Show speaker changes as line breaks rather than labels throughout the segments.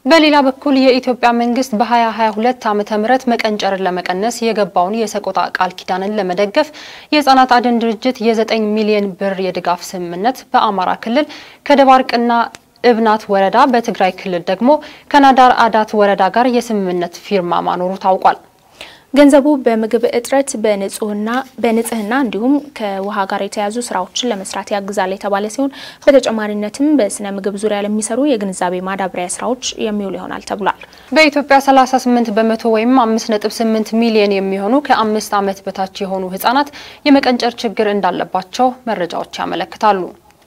በሌላ በኩል የኢትዮጵያ መንግስት በ2022 ዓመተ ምህረት መቀንጨርን ለመቀነስ የገባውን የሰቆጣ ቃል ኪዳንን ለመደገፍ የህጻናት አድን ድርጅት የ9 ሚሊዮን ብር የድጋፍ ስምምነት በአማራ ክልል ከደባርቅና እብናት ወረዳ በትግራይ ክልል ደግሞ ከናዳር አዳት ወረዳ ጋር የስምምነት ፊርማ ማኖሩ ታውቋል።
ገንዘቡ በምግብ እጥረት በንጹህና በንጽህና እንዲሁም ከውሃ ጋር የተያዙ ስራዎችን ለመስራት ያግዛል የተባለ ሲሆን በተጨማሪነትም በስነ ምግብ ዙሪያ ለሚሰሩ የግንዛቤ ማዳበሪያ ስራዎች የሚውል ይሆናል ተብሏል።
በኢትዮጵያ 38 በመቶ ወይም 5.8 ሚሊዮን የሚሆኑ ከአምስት ዓመት በታች የሆኑ ህጻናት የመቀንጨር ችግር እንዳለባቸው መረጃዎች ያመለክታሉ።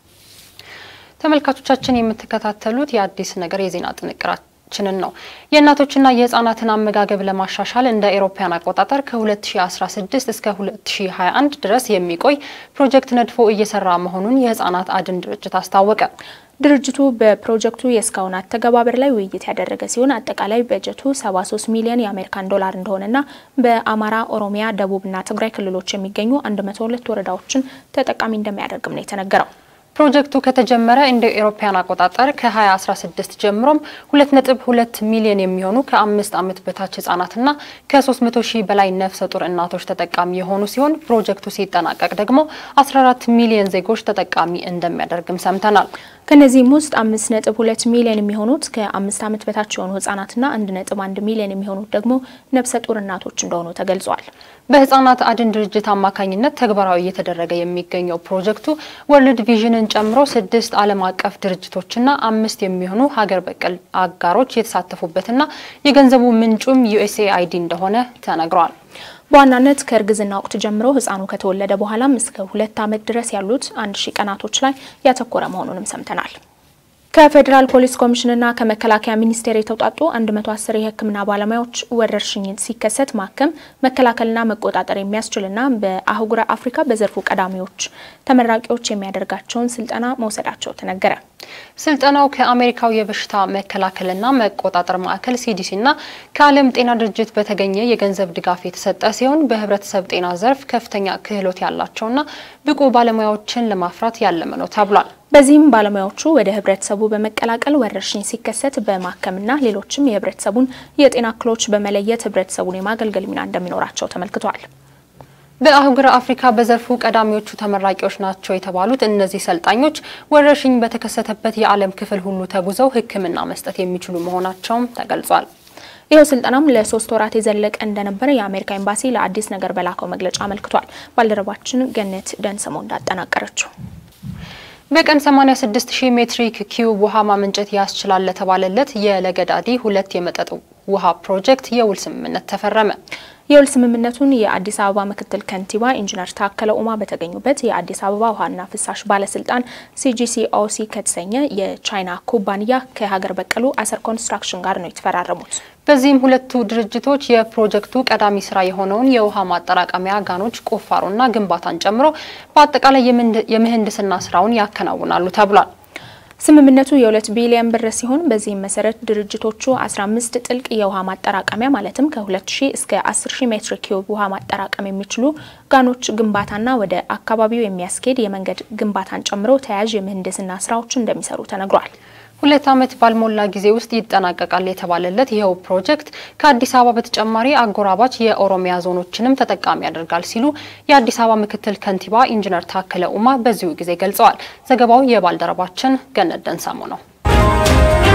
ተመልካቾቻችን የምትከታተሉት የአዲስ ነገር የዜና ጥንቅራችን ችንን ነው። የእናቶችና የህጻናትን አመጋገብ ለማሻሻል እንደ ኤሮፓያን አቆጣጠር ከ2016 እስከ 2021 ድረስ የሚቆይ ፕሮጀክት ነድፎ እየሰራ መሆኑን የህጻናት አድን ድርጅት አስታወቀ።
ድርጅቱ በፕሮጀክቱ የእስካሁን አተገባበር ላይ ውይይት ያደረገ ሲሆን አጠቃላይ በጀቱ 73 ሚሊዮን የአሜሪካን ዶላር እንደሆነና በአማራ፣ ኦሮሚያ፣ ደቡብና ትግራይ ክልሎች የሚገኙ 102 ወረዳዎችን ተጠቃሚ እንደሚያደርግም ነው የተነገረው።
ፕሮጀክቱ ከተጀመረ እንደ ኤሮፓያን አቆጣጠር ከ2016 ጀምሮም 2.2 ሚሊዮን የሚሆኑ ከአምስት ዓመት በታች ህጻናትና ከ300 ሺህ በላይ ነፍሰ ጡር እናቶች ተጠቃሚ የሆኑ ሲሆን ፕሮጀክቱ ሲጠናቀቅ ደግሞ 14 ሚሊዮን ዜጎች ተጠቃሚ እንደሚያደርግም ሰምተናል።
ከነዚህም ውስጥ 5.2 ሚሊዮን የሚሆኑት ከአምስት ዓመት በታች የሆኑ ህጻናትና 1.1 ሚሊዮን የሚሆኑት ደግሞ ነፍሰ ጡር እናቶች እንደሆኑ ተገልጿል።
በህጻናት አድን ድርጅት አማካኝነት ተግባራዊ እየተደረገ የሚገኘው ፕሮጀክቱ ወርልድ ቪዥንን ጨምሮ ስድስት ዓለም አቀፍ ድርጅቶችና አምስት የሚሆኑ ሀገር በቀል አጋሮች የተሳተፉበትና የገንዘቡ ምንጩም ዩኤስኤአይዲ እንደሆነ ተነግሯል።
በዋናነት ከእርግዝና ወቅት ጀምሮ ህፃኑ ከተወለደ በኋላም እስከ ሁለት ዓመት ድረስ ያሉት አንድ ሺህ ቀናቶች ላይ ያተኮረ መሆኑንም ሰምተናል። ከፌዴራል ፖሊስ ኮሚሽንና ከመከላከያ ሚኒስቴር የተውጣጡ 110 የህክምና ባለሙያዎች ወረርሽኝ ሲከሰት ማከም መከላከልና መቆጣጠር የሚያስችልና በአህጉረ አፍሪካ በዘርፉ ቀዳሚዎች ተመራቂዎች የሚያደርጋቸውን ስልጠና መውሰዳቸው ተነገረ።
ስልጠናው ከአሜሪካው የበሽታ መከላከልና መቆጣጠር ማዕከል ሲዲሲና ከዓለም ጤና ድርጅት በተገኘ የገንዘብ ድጋፍ የተሰጠ ሲሆን በህብረተሰብ ጤና ዘርፍ ከፍተኛ ክህሎት ያላቸውና ብቁ ባለሙያዎችን ለማፍራት ያለመ ነው ተብሏል።
በዚህም ባለሙያዎቹ ወደ ህብረተሰቡ በመቀላቀል ወረርሽኝ ሲከሰት በማከምና ሌሎችም የህብረተሰቡን የጤና እክሎች በመለየት ህብረተሰቡን የማገልገል ሚና እንደሚኖራቸው ተመልክቷል።
በአህጉረ አፍሪካ በዘርፉ ቀዳሚዎቹ ተመራቂዎች ናቸው የተባሉት እነዚህ ሰልጣኞች ወረርሽኝ በተከሰተበት የዓለም ክፍል ሁሉ ተጉዘው ሕክምና መስጠት የሚችሉ መሆናቸውም ተገልጿል።
ይኸው ስልጠናም ለሶስት ወራት የዘለቀ እንደነበረ የአሜሪካ ኤምባሲ ለአዲስ ነገር በላከው መግለጫ አመልክቷል። ባልደረባችን ገነት ደንስሞ እንዳጠናቀረችው
በቀን 86 ሺህ ሜትሪክ ኪዩብ ውሃ ማመንጨት ያስችላል ለተባለለት የለገዳዲ ሁለት የመጠጥ ውሃ ፕሮጀክት የውል ስምምነት ተፈረመ።
የውል ስምምነቱን የአዲስ አበባ ምክትል ከንቲባ ኢንጂነር ታከለ ኡማ በተገኙበት የአዲስ አበባ ውሃና ፍሳሽ ባለስልጣን ሲጂሲኦሲ ከተሰኘ የቻይና ኩባንያ ከሀገር በቀሉ አሰር ኮንስትራክሽን ጋር ነው የተፈራረሙት።
በዚህም ሁለቱ ድርጅቶች የፕሮጀክቱ ቀዳሚ ስራ የሆነውን የውሃ ማጠራቀሚያ ጋኖች ቁፋሮና ግንባታን ጨምሮ በአጠቃላይ የምህንድስና ስራውን ያከናውናሉ ተብሏል።
ስምምነቱ የሁለት ቢሊዮን ብር ሲሆን በዚህም መሰረት ድርጅቶቹ 15 ጥልቅ የውሃ ማጠራቀሚያ ማለትም ከ2000 እስከ 10000 ሜትር ኪዩብ ውሃ ማጠራቀም የሚችሉ ጋኖች ግንባታና ወደ አካባቢው የሚያስኬድ የመንገድ ግንባታን ጨምሮ ተያያዥ የምህንድስና ስራዎችን እንደሚሰሩ ተነግሯል።
ሁለት ዓመት ባልሞላ ጊዜ ውስጥ ይጠናቀቃል የተባለለት ይኸው ፕሮጀክት ከአዲስ አበባ በተጨማሪ አጎራባች የኦሮሚያ ዞኖችንም ተጠቃሚ ያደርጋል ሲሉ የአዲስ አበባ ምክትል ከንቲባ ኢንጂነር ታከለ ኡማ በዚሁ ጊዜ ገልጸዋል። ዘገባው የባልደረባችን ገነት ደንሳሞ ነው።